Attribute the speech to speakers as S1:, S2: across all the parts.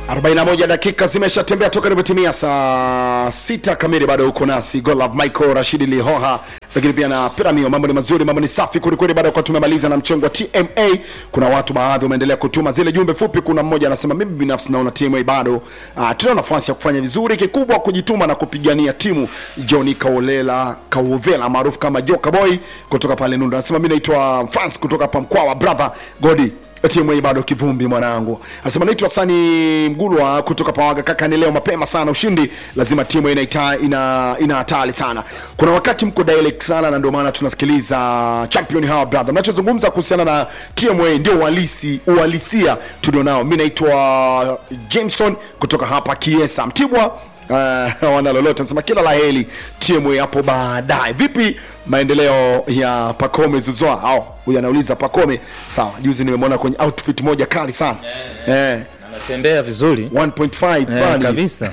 S1: 41 dakika zimeshatembea toka ilivyotimia saa sita kamili. Bado uko nasi Golov Michael Rashidi Lihoha, lakini pia na Piramio. Mambo ni mazuri, mambo ni safi kwelikweli. Baada ya kuwa tumemaliza na mchengo wa TMA, kuna watu baadhi wameendelea kutuma zile jumbe fupi. Kuna mmoja anasema mimi binafsi naona TMA bado uh, tuna nafasi ya kufanya vizuri, kikubwa kujituma na kupigania timu. Johnny Kaolela Kauvela maarufu kama Joka Boy kutoka pale Nunda anasema mimi naitwa France kutoka hapa Mkwawa, brother Godi TMA bado kivumbi mwanangu. Anasema naitwa Sani Mgulwa kutoka Pawaga. Kaka, ni leo mapema sana, ushindi lazima timu ina ina ina hatari sana. Kuna wakati mko direct sana, na ndio maana tunasikiliza champion hawa brother. Mnachozungumza kuhusiana na TMA ndio uhalisi uhalisia tulionao. Mimi naitwa Jameson kutoka hapa Kiesa Mtibwa. Uh, wana lolote nasema kila la heri TMA hapo baadaye. Vipi maendeleo ya Pacome Zouzoua? Au huyu anauliza Pacome. Sawa, juzi nimemwona kwenye outfit moja kali sana eh,
S2: anatembea vizuri
S1: 1.5
S2: eh,
S1: fulani.
S2: kabisa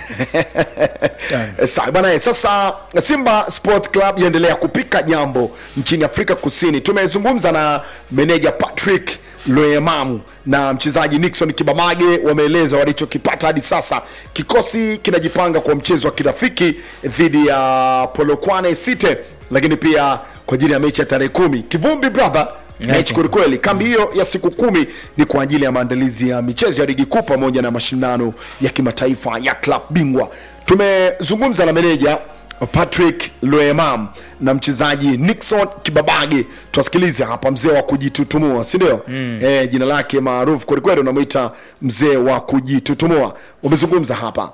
S1: Eh, Sawa bana, eh, sasa Simba Sport Club yaendelea kupika jambo nchini Afrika Kusini. Tumezungumza na meneja Patrick Loemamu na mchezaji Nixon Kibamage, wameeleza walichokipata hadi sasa. Kikosi kinajipanga kwa mchezo wa kirafiki dhidi ya Polokwane City, lakini pia kwa ajili ya mechi ya tarehe kumi. Kivumbi brother mechi kwelikweli. Kambi hiyo ya siku kumi ni kwa ajili ya maandalizi ya michezo ya ligi kuu pamoja na mashindano ya kimataifa ya klab bingwa. Tumezungumza na meneja Patrick Loemam na mchezaji Nixon Kibabage. Tuwasikilize hapa, mzee wa kujitutumua, si ndio? Mm. Eh, jina lake maarufu kwelikweli, unamwita mzee wa kujitutumua. Wamezungumza hapa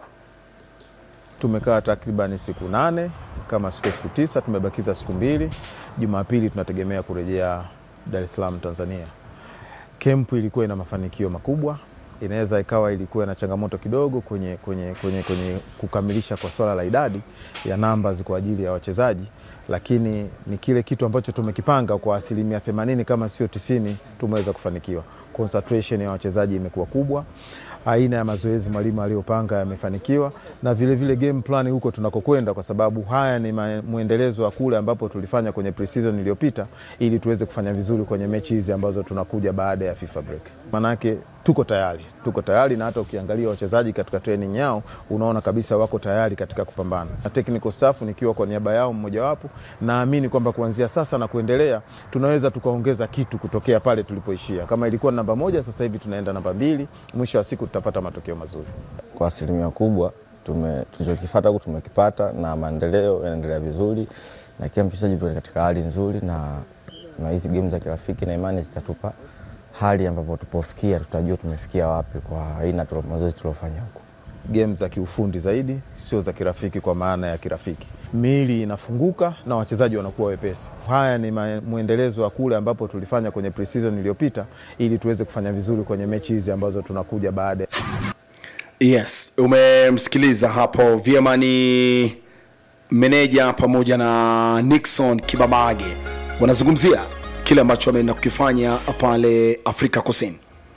S3: Tumekaa takribani siku nane kama siku siku tisa, tumebakiza siku mbili. Jumapili tunategemea kurejea Dar es Salaam Tanzania. Kempu ilikuwa ina mafanikio makubwa, inaweza ikawa ilikuwa na changamoto kidogo kwenye, kwenye, kwenye, kwenye kukamilisha kwa swala la idadi ya numbers kwa ajili ya wachezaji, lakini ni kile kitu ambacho tumekipanga kwa asilimia themanini kama sio tisini tumeweza kufanikiwa. Concentration ya wachezaji imekuwa kubwa aina ya mazoezi mwalimu aliyopanga yamefanikiwa, na vilevile vile game plan huko tunakokwenda, kwa sababu haya ni ma- mwendelezo wa kule ambapo tulifanya kwenye pre-season iliyopita, ili tuweze kufanya vizuri kwenye mechi hizi ambazo tunakuja baada ya FIFA break. Manake tuko tayari, tuko tayari, na hata ukiangalia wachezaji katika training yao unaona kabisa wako tayari katika kupambana. Na technical staff nikiwa kwa niaba yao mmojawapo, naamini kwamba kuanzia sasa na kuendelea tunaweza tukaongeza kitu kutokea pale tulipoishia. Kama ilikuwa namba moja, sasa hivi tunaenda namba mbili. Mwisho wa siku tutapata matokeo mazuri.
S4: kwa asilimia kubwa tume- tulichokifata huku tumekipata na maendeleo yanaendelea vizuri na kila mchezaji yupo katika hali nzuri na na hizi game za kirafiki na imani zitatupa hali ambapo tupofikia tutajua tumefikia wapi kwa aina tulo- mazoezi tuliofanya huku
S3: game za kiufundi zaidi, sio za kirafiki kwa maana ya kirafiki. Miili inafunguka na wachezaji wanakuwa wepesi. Haya ni ma- mwendelezo wa kule ambapo tulifanya kwenye pre-season iliyopita, ili tuweze kufanya vizuri kwenye mechi hizi ambazo tunakuja baada ya
S1: Yes, umemsikiliza hapo vyema. Ni meneja pamoja na Nixon Kibabage wanazungumzia kile ambacho wameenda kukifanya pale Afrika Kusini.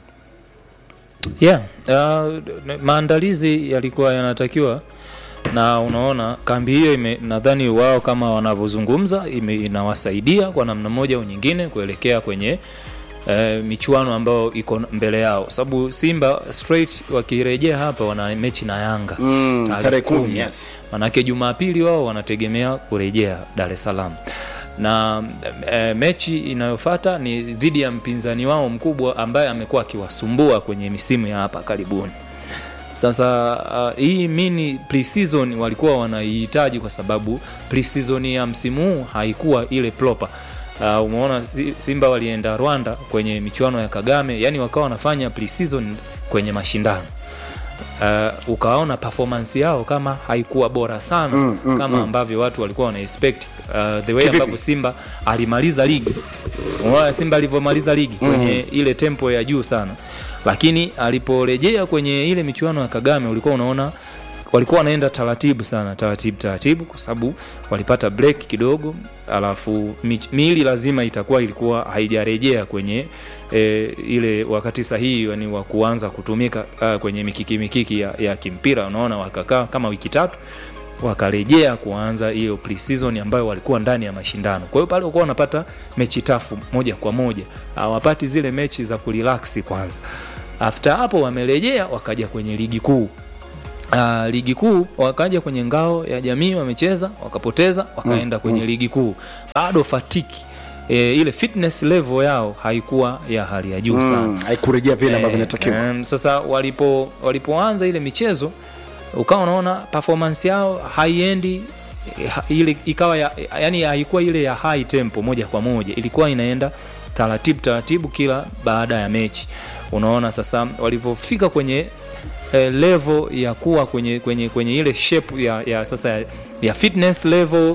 S2: yeah. Uh, maandalizi yalikuwa yanatakiwa na unaona kambi hiyo ime- nadhani wao kama wanavyozungumza ime- inawasaidia kwa namna moja au nyingine kuelekea kwenye eh, michuano ambayo iko mbele yao, sababu Simba straight wakirejea hapa wana mechi na Yanga
S1: Mm,
S2: tarehe
S1: tarehe kumi,
S2: kumi.
S1: yes.
S2: Manake Jumapili wao wanategemea kurejea Dar es Salaam na e, mechi inayofata ni dhidi ya mpinzani wao mkubwa ambaye amekuwa akiwasumbua kwenye misimu ya hapa karibuni. Sasa uh, hii mini pre-season walikuwa wanaihitaji kwa sababu pre-season ya msimu huu haikuwa ile proper. Uh, umeona Si- Simba walienda Rwanda kwenye michuano ya Kagame, yani wakawa wanafanya pre-season kwenye mashindano uh, ukaona performance yao kama haikuwa bora sana
S1: Mm, mm,
S2: kama
S1: mm.
S2: ambavyo watu walikuwa wana expect uh, the way
S1: Kivipi?
S2: ambavyo Simba alimaliza ligi. Unaona Simba alivyomaliza ligi kwenye ile tempo ya juu sana, lakini aliporejea kwenye ile michuano ya Kagame ulikuwa unaona walikuwa wanaenda taratibu sana taratibu taratibu, kwa sababu walipata break kidogo, alafu mich- miili lazima itakuwa ilikuwa haijarejea kwenye e, ile wakati sahihi yani wa kuanza kutumika uh, kwenye mikiki mikiki ya, ya kimpira. Unaona wakakaa kama wiki tatu wakarejea kuanza hiyo pre-season ambayo walikuwa ndani ya mashindano. Kwa hiyo pale walikuwa wanapata mechi tafu moja kwa moja, hawapati zile mechi za kurelax kwanza after hapo wamerejea wakaja kwenye ligi kuu Uh, ligi kuu wakaja kwenye ngao ya jamii wamecheza wakapoteza wakaenda kwenye ligi kuu bado fatiki e, ile fitness level yao haikuwa ya hali ya juu sana
S1: Mm, haikurejea vile ambavyo
S2: Eh,
S1: inatakiwa
S2: em, sasa walipo walipoanza ile michezo ukawa unaona performance yao haiendi eh, ha- ile ikawa ya, yani haikuwa ile ya high tempo moja kwa moja ilikuwa inaenda taratibu taratibu kila baada ya mechi unaona sasa walivyofika kwenye eh, level ya kuwa kwenye kwenye kwenye ile shape ya, ya sasa ya, ya fitness level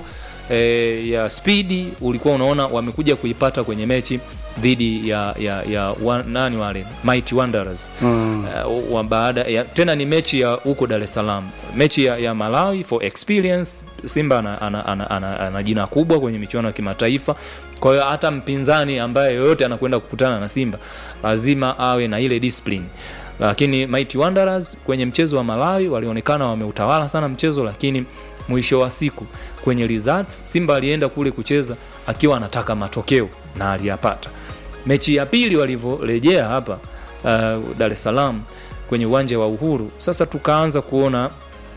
S2: eh, ya spidi ulikuwa unaona wamekuja kuipata kwenye mechi dhidi ya, ya, ya wa, nani wale Mighty Wanderers mm. uh, wa baada ya, tena ni mechi ya huko Dar es Salaam mechi ya, ya Malawi for experience Simba ana, ana, ana, ana, ana jina kubwa kwenye michuano ya kimataifa kwa hiyo hata mpinzani ambaye yoyote anakwenda kukutana na Simba lazima awe na ile discipline lakini Mighty Wanderers kwenye mchezo wa Malawi walionekana wameutawala sana mchezo lakini mwisho wa siku kwenye results Simba alienda kule kucheza akiwa anataka matokeo na aliyapata. Mechi ya pili walivyorejea hapa uh, Dar es Salaam kwenye uwanja wa Uhuru, sasa tukaanza kuona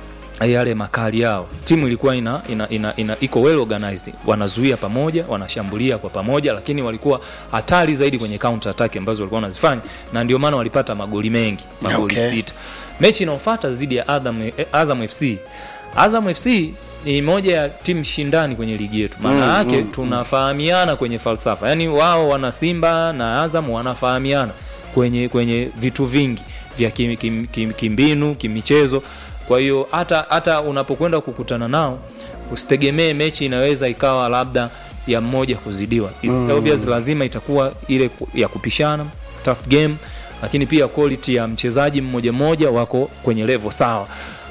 S2: yale makali yao. Timu ilikuwa ina, ina, ina, ina iko well organized, wanazuia pamoja, wanashambulia kwa pamoja, lakini walikuwa hatari zaidi kwenye counter attack ambazo walikuwa wanazifanya, na ndio maana walipata magoli mengi, magoli
S1: Okay.
S2: sita. Mechi inayofuata dhidi ya Azam, eh, Azam FC. Azam FC ni moja ya timu shindani kwenye ligi yetu, maana yake tunafahamiana kwenye falsafa, yaani wao wana Simba na Azam wanafahamiana kwenye kwenye vitu vingi vya kim, kim, kim, kimbinu kimichezo kwa hiyo hata hata unapokwenda kukutana nao usitegemee mechi inaweza ikawa labda ya mmoja kuzidiwa mm. obvious lazima itakuwa ile ku- ya kupishana tough game lakini pia quality ya mchezaji mmoja mmoja wako kwenye level sawa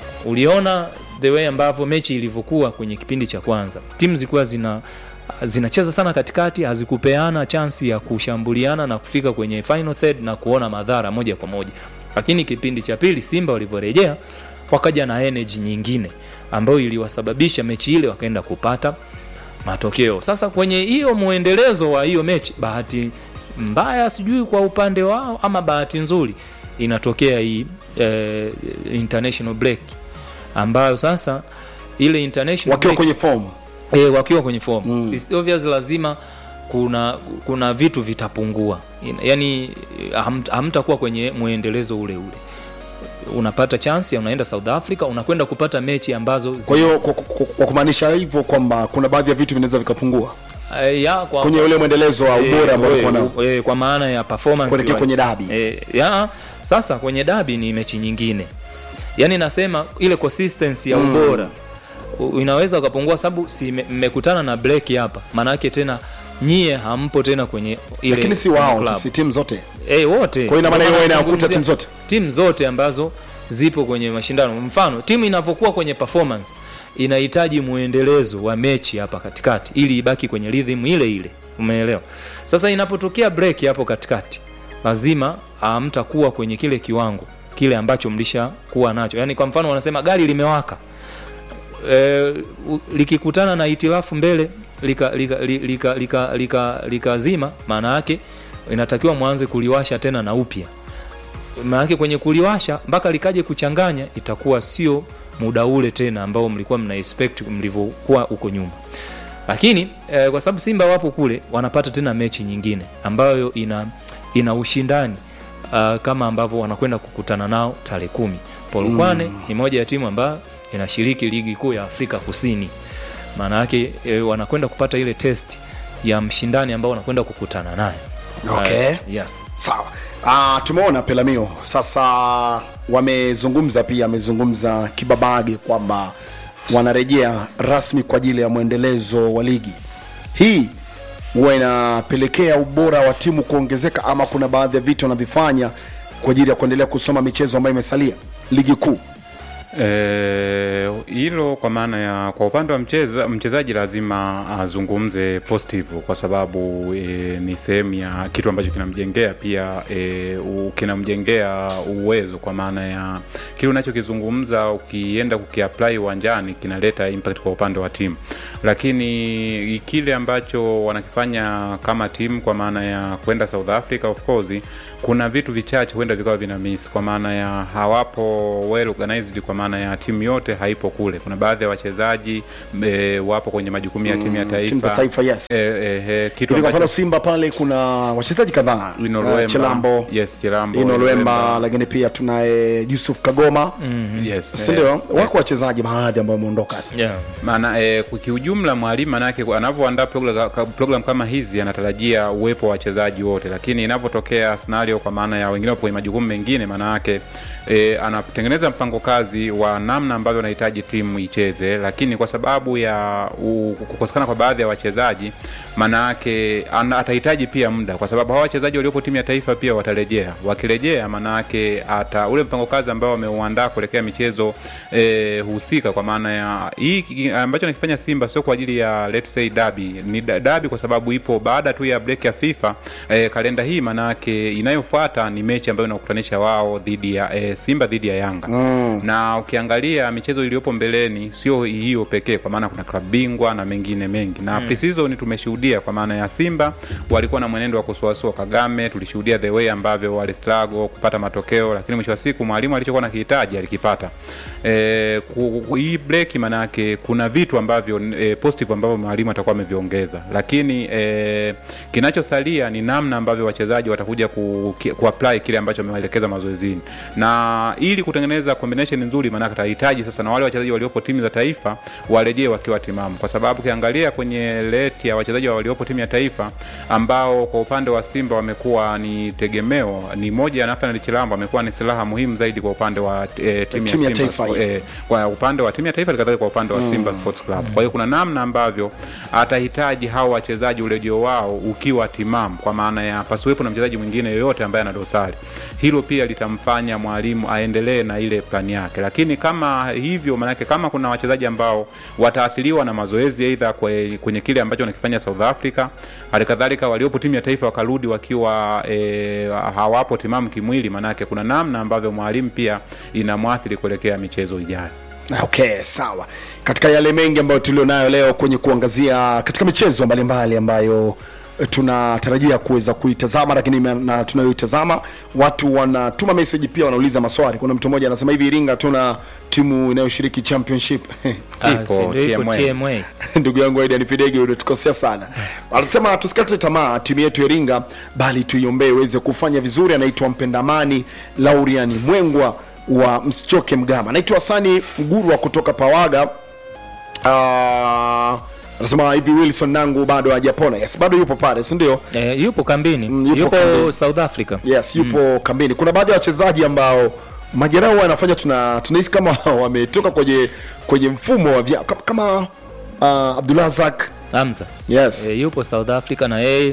S2: uliona the way ambavyo mechi ilivyokuwa kwenye kipindi cha kwanza timu zilikuwa zina zinacheza sana katikati hazikupeana chansi ya kushambuliana na kufika kwenye final third na kuona madhara moja kwa moja lakini kipindi cha pili simba walivyorejea wakaja na energy nyingine ambayo iliwasababisha mechi ile wakaenda kupata matokeo sasa kwenye hiyo mwendelezo wa hiyo mechi bahati mbaya sijui kwa upande wao ama bahati nzuri inatokea hii eh, international break ambayo sasa ile international
S1: wakiwa
S2: break,
S1: kwenye fomu
S2: e, wakiwa kwenye form mm. It's obvious lazima kuna kuna vitu vitapungua Ina- yaani ham, hamtakuwa kwenye mwendelezo ule ule unapata chance ya unaenda south africa unakwenda kupata mechi ambazo zi-
S1: kwa hiyo kwa, kwa, kwa kumaanisha hivyo kwamba kuna baadhi ya vitu vinaweza vikapungua
S2: Eh, ya, kwa,
S1: kwenye ule mwendelezo wa ubora ambao
S2: Eh,
S1: ulikuwa nao
S2: eh, kwa maana ya performance
S1: Kuelekea
S2: wise.
S1: kwenye dabi.
S2: Eh, ya, sasa kwenye dabi ni mechi nyingine yaani nasema ile consistency ya ubora u- inaweza ukapungua sababu si mme- mmekutana na break hapa maana yake tena nyie hampo tena kwenye ile
S1: lakini si
S2: kwenye
S1: wao
S2: club.
S1: tu si timu zote
S2: Eh, wote
S1: Kwa hiyo ina maana
S2: Ndio
S1: hiyo
S2: maana
S1: inakuta
S2: nazungumzia
S1: timu zote?
S2: timu zote ambazo zipo kwenye mashindano mfano timu inavyokuwa kwenye performance inahitaji mwendelezo wa mechi hapa katikati ili ibaki kwenye rhythm ile ile umeelewa sasa inapotokea break hapo katikati lazima hamtakuwa kwenye kile kiwango kile ambacho mlishakuwa nacho yaani kwa mfano wanasema gari limewaka e, likikutana na hitilafu mbele likazima lika, lika, lika, lika, lika, likazima, maana yake inatakiwa mwanze kuliwasha tena na upya maanake kwenye kuliwasha mpaka likaje kuchanganya itakuwa sio muda ule tena ambao mlikuwa mna expect mlivyokuwa huko nyuma lakini eh, kwa sababu simba wapo kule wanapata tena mechi nyingine ambayo ina ina ushindani uh, kama ambavyo wanakwenda kukutana nao tarehe kumi polukwane mm. ni moja ya timu ambayo inashiriki ligi kuu ya afrika kusini maana yake eh, wanakwenda kupata ile test ya mshindani ambao wanakwenda kukutana naye
S1: Okay.
S2: Uh, yes.
S1: sawa uh, tumeona pelamio sasa wamezungumza pia amezungumza kibabage kwamba wanarejea rasmi kwa ajili ya mwendelezo wa ligi hii huwa inapelekea ubora wa timu kuongezeka ama kuna baadhi ya vitu wanavifanya kwa ajili ya kuendelea kusoma michezo ambayo imesalia ligi kuu
S5: Eh, hilo kwa maana ya kwa upande wa mcheza, mchezaji lazima azungumze positive kwa sababu e, ni sehemu ya kitu ambacho kinamjengea pia e, u, kinamjengea uwezo kwa maana ya kile unachokizungumza ukienda kukiapply uwanjani kinaleta impact kwa upande wa timu lakini kile ambacho wanakifanya kama timu kwa maana ya kwenda South Africa of course kuna vitu vichache huenda vikawa vina miss kwa maana ya hawapo well organized, kwa maana ya timu yote haipo kule. Kuna baadhi ya wachezaji e, wapo kwenye majukumu ya timu ya taifa,
S1: timu za taifa, yes.
S5: e, e, e, kitu
S1: Kwa mfano
S5: ambacho
S1: Simba pale kuna wachezaji kadhaa
S5: Ino
S1: uh,
S5: Lwemba.
S1: Chilambo
S5: Yes, Chilambo,
S1: Ino Lwemba,
S5: Lwemba.
S1: lakini pia tunaye Yusuf Kagoma
S5: yes,
S1: si
S5: eh,
S1: ndio? Wako wachezaji baadhi ambao wameondoka sasa.
S2: yeah.
S5: maana e, kiujumla mwalimu manake anavyoandaa program, program kama hizi anatarajia uwepo wa wachezaji wote, lakini inavyotokea scenario kwa maana ya wengine wapo kwenye majukumu mengine, maana yake e, anatengeneza mpango kazi wa namna ambavyo anahitaji timu icheze, lakini kwa sababu ya u- kukosekana kwa baadhi ya wachezaji, maana yake ana- atahitaji pia muda, kwa sababu hawa wachezaji waliopo timu ya taifa pia watarejea. Wakirejea, maana yake ata ule mpango kazi ambao wameuandaa kuelekea michezo e, husika, kwa maana ya hii ki- ambacho nakifanya Simba sio kwa ajili ya let's say dabi, ni da- dabi kwa sababu ipo baada tu ya break ya FIFA e, kalenda hii, maana yake inayofuata ni mechi ambayo inakutanisha wao dhidi ya e, Simba dhidi ya Yanga mm. na ukiangalia michezo iliyopo mbeleni sio hiyo pekee, kwa maana kuna klabu bingwa na mengine mengi na mm. pre-season tumeshuhudia, kwa maana ya Simba walikuwa na mwenendo wa kusuasua Kagame, tulishuhudia the way ambavyo wali struggle kupata matokeo, lakini mwisho wa siku mwalimu alichokuwa nakihitaji alikipata. E, ku, ku, hii break maana yake kuna vitu ambavyo e, positive ambavyo mwalimu atakuwa ameviongeza, lakini e, kinachosalia ni namna ambavyo wachezaji watakuja ku, ki- ku apply kile ambacho amewaelekeza mazoezini, na ili kutengeneza combination nzuri, maana atahitaji sasa na wale wachezaji waliopo timu za taifa warejee wakiwa timamu, kwa sababu ukiangalia kwenye leti ya wachezaji waliopo timu ya taifa ambao kwa upande wa Simba wamekuwa ni tegemeo, ni moja ya Nathan Chilambo amekuwa ni silaha muhimu zaidi kwa upande wa e, timu,
S1: Timu ya
S5: ya Simba
S1: taifa,
S5: Sport-
S1: yeah.
S5: eh, kwa upande wa timu ya taifa kadhalika kwa upande wa Simba Sports Club. Kwa hiyo kuna namna ambavyo atahitaji hao wachezaji urejeo wao ukiwa timamu, kwa maana ya pasiwepo na mchezaji mwingine yoyote ambaye ana dosari. Hilo pia litamfanya mwalimu aendelee na ile plani yake, lakini kama hivyo, maanake kama kuna wachezaji ambao wataathiriwa na mazoezi aidha kwe- kwenye kile ambacho wanakifanya South Africa, hali kadhalika waliopo timu ya taifa wakarudi wakiwa e, hawapo timamu kimwili, maanake kuna namna ambavyo mwalimu pia inamwathiri kuelekea michezo ijayo.
S1: Okay, sawa. Katika yale mengi ambayo tulionayo leo kwenye kuangazia katika michezo mbalimbali ambayo eh, tunatarajia kuweza kuitazama, lakini ma- na tunayoitazama watu wanatuma message pia wanauliza maswali. Kuna mtu mmoja anasema hivi, Iringa tuna timu inayoshiriki championship
S2: Ah,
S5: Ipo,
S2: si ndio ipo
S5: TMA.
S2: TMA.
S1: ndugu yangu Aidan Fidege unatukosea sana. Anasema tusikate tamaa timu yetu ya Iringa, bali tuiombee iweze kufanya vizuri. Anaitwa Mpendamani Lauriani Mwengwa wa Msichoke Mgama. Anaitwa Hasani Mgurwa kutoka Pawaga. Ah, anasema hivi Wilson nangu bado hajapona. Yes, bado yupo pale, si ndio?
S2: Eh, yupo kambini
S1: Mm, yupo
S2: yupo,
S1: kambini.
S2: South Africa
S1: Yes, yupo kambini. Kuna baadhi ya wachezaji ambao majeraha huwa yanafanya tuna tunahisi kama wametoka kwenye kwenye mfumo wa vya, kama, kama uh, Abdulrazak
S2: Hamza
S1: yes.
S2: e, yupo South Africa na yeye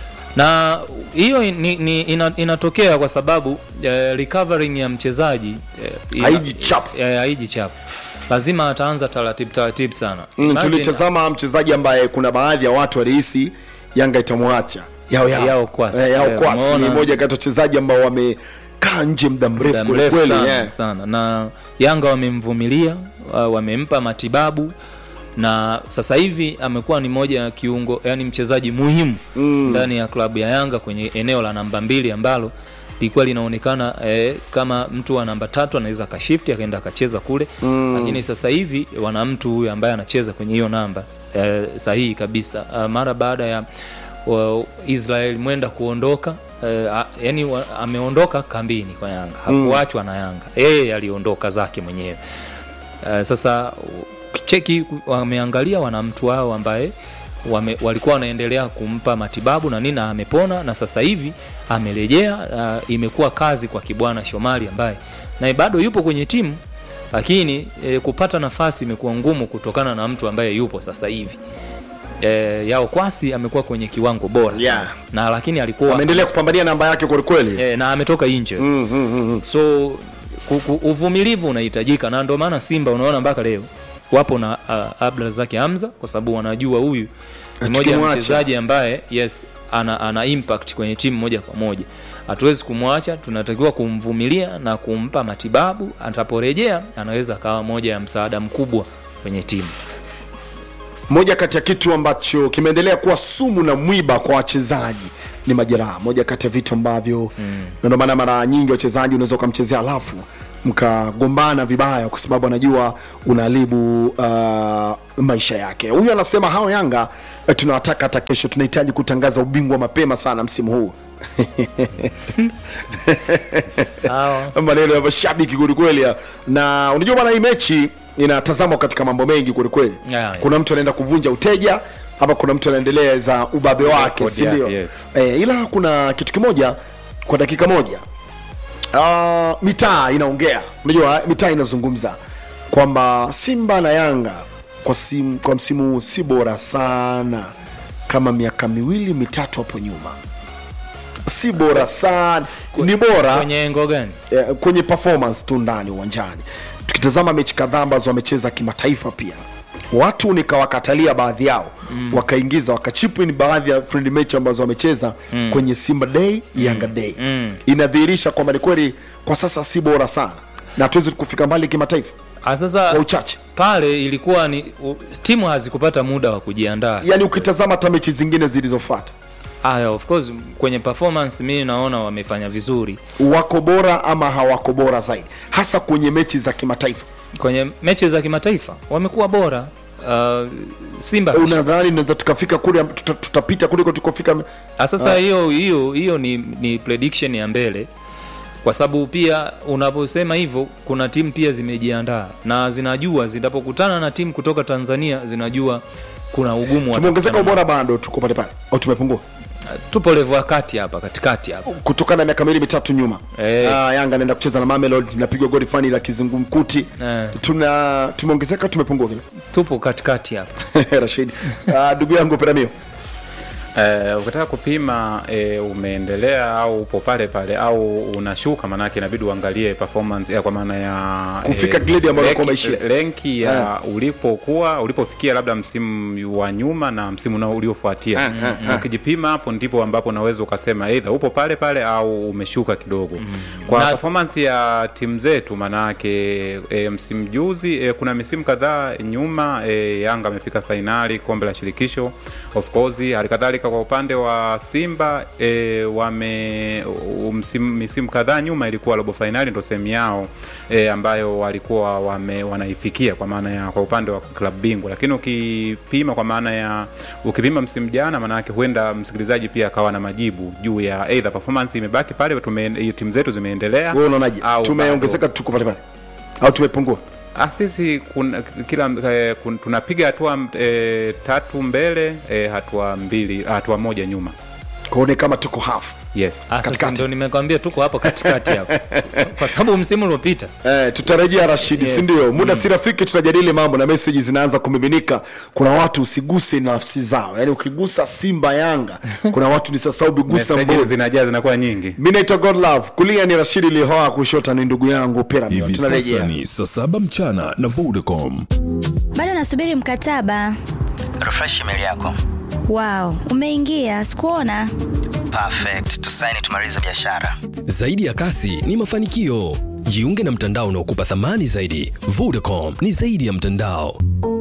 S2: na hiyo ni, ni, ina, inatokea kwa sababu e, recovering ya mchezaji e, ina-
S1: Haiji chap.
S2: e, haiji chap lazima ataanza taratibu taratibu sana
S1: Mm,
S2: Imagine-
S1: tulitazama mchezaji ambaye kuna baadhi ya watu walihisi Yanga itamwacha yao yao,
S2: Yao Kwasi.
S1: Eh, yao
S2: Eh,
S1: Kwasi ni
S2: umeona?
S1: moja kati ya wachezaji ambao wamekaa nje muda mrefu
S2: muda
S1: kweli
S2: mrefu
S1: kweli
S2: sana,
S1: yeah.
S2: sana na Yanga wamemvumilia wa- wamempa matibabu na sasa hivi amekuwa ni moja ya kiungo yani mchezaji muhimu ndani ya klabu ya Yanga kwenye eneo la namba mbili ambalo lilikuwa linaonekana eh, kama mtu wa namba tatu anaweza akashifti akaenda akacheza kule mm. lakini sasa hivi wana mtu huyu ambaye anacheza kwenye hiyo namba eh, sahihi kabisa uh, mara baada ya wa, Israel mwenda kuondoka eh, a- yani wa, ameondoka kambini kwa Yanga hakuachwa na Yanga yeye aliondoka zake mwenyewe uh, sasa cheki wameangalia wana mtu wao ambaye wame, walikuwa wanaendelea kumpa matibabu na nini na amepona na sasa hivi amerejea uh, imekuwa kazi kwa Kibwana Shomari ambaye naye bado yupo kwenye timu lakini e, kupata nafasi imekuwa ngumu kutokana na mtu ambaye yupo sasa hivi e, Yao Kwasi amekuwa kwenye kiwango bora
S1: Yeah.
S2: sana. na lakini alikuwa
S1: ameendelea kupambania namba yake kweli kweli
S2: e, na ametoka nje
S1: Mm, mm, mm, mm.
S2: so ku- ku- uvumilivu unahitajika na ndio maana Simba unaona mpaka leo wapo na uh, Abdulrazak Hamza kwa sababu wanajua huyu ni moja ya
S1: Tukimwacha.
S2: mchezaji ambaye yes ana, ana impact kwenye timu moja kwa moja hatuwezi kumwacha tunatakiwa kumvumilia na kumpa matibabu ataporejea anaweza akawa moja ya msaada mkubwa kwenye timu
S1: moja kati ya kitu ambacho kimeendelea kuwa sumu na mwiba kwa wachezaji ni majeraha moja kati ya vitu ambavyo mm. ndio maana mara nyingi wachezaji unaweza ukamchezea alafu mkagombana vibaya kwa sababu anajua unaharibu uh, maisha yake huyu anasema hao yanga eh, tunawataka hata kesho tunahitaji kutangaza ubingwa mapema sana msimu huu
S2: sawa
S1: maneno ya mashabiki kwelikweli ya. na unajua bwana hii mechi inatazamwa katika mambo mengi kwelikweli
S2: Yeah, yeah.
S1: kuna mtu anaenda kuvunja uteja ama kuna mtu anaendeleza ubabe wake
S5: Rekodi
S1: sindio
S5: yake, yes.
S1: e, ila kuna kitu kimoja kwa dakika moja uh, mitaa inaongea unajua mitaa inazungumza kwamba simba na yanga kwa, sim, kwa msimu huu si bora sana kama miaka miwili mitatu hapo nyuma si bora sana ni bora
S2: kwenye engo gani
S1: eh, kwenye performance tu ndani uwanjani tukitazama mechi kadhaa ambazo wamecheza kimataifa pia watu nikawakatalia baadhi yao mm. wakaingiza wakachipin baadhi ya friend mechi ambazo wamecheza mm. kwenye simba day yanga day
S2: Mm.
S1: inadhihirisha kwamba ni kweli kwa sasa si bora sana na hatuwezi kufika mbali kimataifa
S2: Ah, sasa
S1: kwa uchache
S2: pale ilikuwa ni u, timu hazikupata muda wa kujiandaa
S1: yaani ukitazama hata mechi zingine zilizofuata
S2: aya of course kwenye performance mi naona wamefanya vizuri
S1: wako bora ama hawako bora zaidi hasa kwenye mechi za kimataifa
S2: kwenye mechi za kimataifa wamekuwa bora uh, simba
S1: unadhani naweza tukafika kule tuta, tutapita kuliko tukofika
S2: Ah, sasa hiyo hiyo hiyo ni, ni prediction ya mbele kwa sababu pia unaposema hivyo kuna timu pia zimejiandaa na zinajua zinapokutana na timu kutoka tanzania zinajua kuna ugumu wa
S1: tumeongezeka
S2: kukutana
S1: ubora bado tuko pale pale au tumepungua
S2: na- tupo levo ya kati hapa katikati hapa
S1: kutokana na miaka miwili mitatu nyuma
S2: Eh.
S1: ah, yanga anaenda kucheza na mamelodi napigwa goli fani la kizungumkuti
S2: Eh.
S1: tuna tumeongezeka tumepungua vile
S2: tupo katikati hapa
S1: rashid Ah, ndugu yangu peramio
S5: Eh, ukitaka kupima eh, umeendelea au upo pale pale au unashuka, maanake inabidi uangalie performance ya kwa maana ya
S1: Kufika grade ambayo ulikuwa
S5: lenki-
S1: umeishia.
S5: lenki ya ulipokuwa ulipofikia labda msimu wa nyuma na msimu nao uliofuatia.
S1: Ah, ah,
S5: Na Ukijipima hapo ndipo ambapo unaweza ukasema either upo pale pale au umeshuka kidogo. Kwa
S2: Na-
S5: performance ya timu zetu maanake e, msimu juzi e, kuna misimu kadhaa nyuma e, Yanga amefika fainali kombe la shirikisho of course. Halikadhalika kwa upande wa Simba e, wame u- msimu, misimu kadhaa nyuma ilikuwa robo fainali ndo sehemu yao e, ambayo walikuwa wame, wanaifikia kwa maana ya kwa upande wa klabu bingwa, lakini ukipima kwa maana ya ukipima msimu jana, maana yake huenda msikilizaji pia akawa na majibu juu ya either performance imebaki pale, tume, timu zetu zimeendelea
S1: wewe unaonaje
S5: au
S1: tumeongezeka tuko pale pale au tumepungua
S5: Ah, sisi kuna, kila eh, kun, tunapiga hatua eh, tatu mbele eh, hatua mbili hatua moja nyuma
S1: kuone kama tuko half
S5: yes
S2: Ah, sasa
S1: Katikati.
S2: ndo nimekwambia tuko hapo katikati hapo kwa sababu msimu uliopita
S1: Eh, tutarejea Rashidi yes. sindio muda si rafiki tutajadili mambo na meseji zinaanza kumiminika kuna watu usiguse nafsi zao yaani ukigusa simba yanga kuna watu ni sasa ubigusa
S5: Messages
S1: mbuzi
S5: zinajaa zinakuwa nyingi
S1: mi naitwa godlove kulia ni rashidi lihoa kushota ni ndugu yangu Pyramid.
S6: hivi
S1: tunarejea
S6: sasa ni saa saba mchana na vodacom
S7: bado nasubiri mkataba
S8: refresh email yako
S7: wao umeingia sikuona
S8: perfect tusaini tumalize biashara
S9: Zaidi ya kasi ni mafanikio. Jiunge na mtandao unaokupa thamani zaidi. Vodacom ni zaidi ya mtandao.